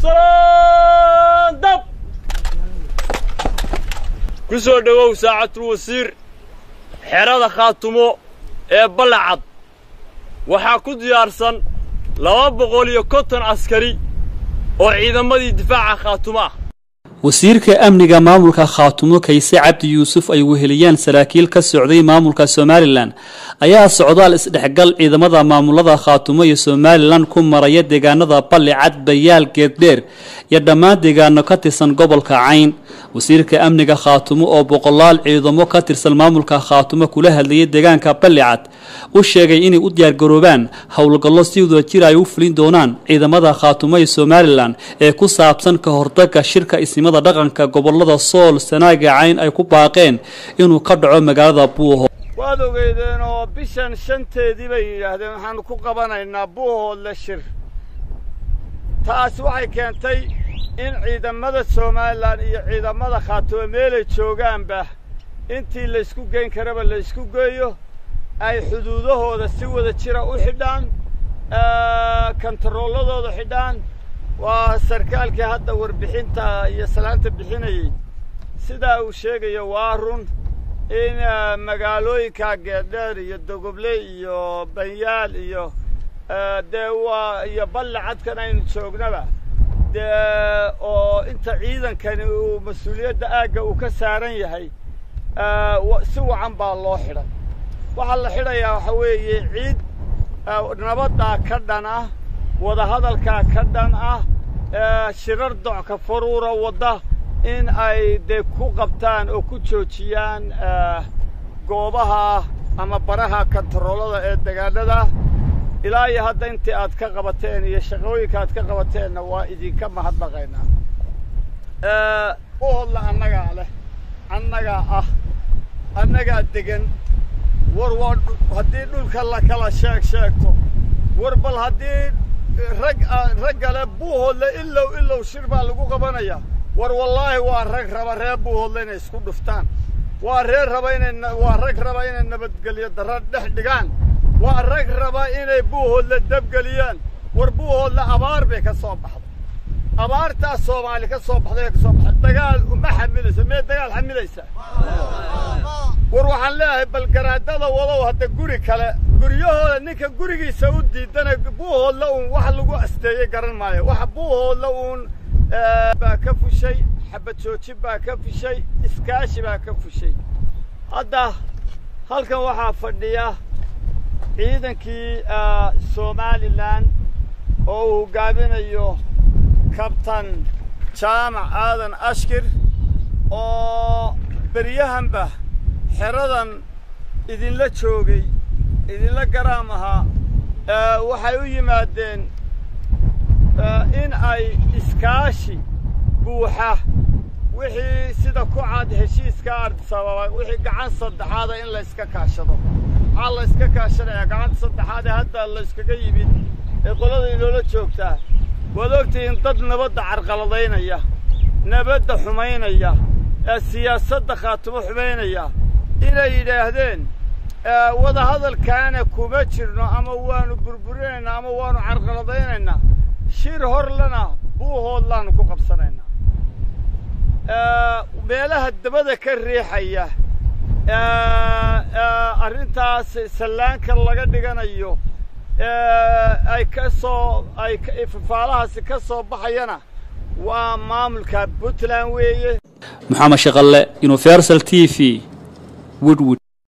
salaan dab ku soo dhowow saacatul wasiir xerada khaatumo ee ballacad waxaa ku diyaarsan laba boqol iyo konton askari oo ciidamadii difaaca khaatumo ah wasiirka amniga maamulka khaatumo kayse cabdi yuusuf ay weheliyaan saraakiil ka socday maamulka somalilan ayaa socdaal isdhexgal ciidamada maamulada khaatumo iyo somalilan ku maraya deegaanada ballicad bayaal geeddheer iyo dhammaan deegaano ka tirsan gobolka cayn wasiirka amniga khaatumo oo boqolaal ciidamo ka tirsan maamulka khaatumo kula hadlayay deegaanka ballicad u sheegay inay u diyaargaroobaan howlgallo si wadajir ay u fulin doonaan ciidamada khaatumo iyo somalilan ee ku saabsan ka hortagga shirka isnimada dhaqanka gobolada sool sanaaga cayn ay ku baaqeen inuu ka dhaco magaalada buuho waad ogeydeen oo bishan shanteedii bay yidhaahdeen waxaanu ku qabanaynaa buuhoodle shir taasi waxay keentay in ciidamada somalilan iyo ciidamada khaatumo meelay joogaanba intii laysku geyn karaba laysku geeyo ay xuduudahooda si wada jira u xidhaan kontarooladooda xidhaan waa sarkaalkii hadda warbixinta iyo salaanta bixinayey sidaa uu sheegayo waa run in magaalooyinka geedheer iyo dogoble iyo banyaal iyo dee waa iyo ballacadkan aynu joognaba dee oo inta ciidankani uu mas-uuliyadda aagga uu ka saaran yahay si wacan baa loo xidhay waxaa la xidhayaa waxa weeye ciid nabaddaa ka dhan ah wadahadalkaa ka dhan ah shirar docka faruura wadda in ay dee ku qabtaan oo ku joojiyaan goobaha ama baraha kontaroolada ee degaanada ilaa iyo hadda intii aad ka qabateen iyo shaqooyinka aad ka qabateenna waa idinka mahadnaqaynaa uhodla annagaa leh annagaa ah annagaa degan war waa haddii dhulka la kala sheeg sheegto war bal haddii rag raggale buuhoodle ilow ilow shir baa lagu qabanayaa war wallaahi waa rag raba reer buuhoodle inay isku dhuftaan waa reer raba inay waa rag raba inay nabadgelyo darra dhex dhigaan waa rag raba inay buuhoodle dabgeliyaan war buuhoodle abaar bay ka soo baxday abaartaas soomaali ka soo baxday ee ka soo baxday dagaal uma xamilaysa mee dagaal xamilaysa war waxaan leeyahay bal garaadada wadow hadda guri kale guryahooda ninka gurigiisa u diidana buuhoodla uun wax lagu asteeyey garan maayo waxa buuhoodla uun baa ka fushay xabad joojin baa ka fushay iskaashi baa ka fushay hadda halkan waxaa fadhiya ciidankii somalilan oo uu hoggaaminayo kabtan jaamac aadan ashkir oo beryahanba xeradan idinla joogay idinla garaam ahaa waxay u yimaadeen in ay iskaashi buuxa wixii sida ku cad heshiiska ardisababa wixii gacan saddexaada in layska kaashado maxaa la yska kaashanayaa gacanta saddexaad ee hadda la yskaga yimid ee qolada inoola joogtaa waad ogtihiin dad nabadda carqaladaynaya nabadda xumaynaya ee siyaasadda khaatumo xumaynaya inay yidhaahdeen wadahadalkaana kuma jirno ama waanu burburinaynaa ama waanu carqaladaynaynaa shir horlena buuhoodlaanu ku qabsanaynaa meelaha dabada ka riixaya arrintaas sallaanka laga dhiganayo ay ka soo ay fafaalahaasi ka soo baxayana waa maamulka puntland weeye maxamed shaqalle universal t v woodwood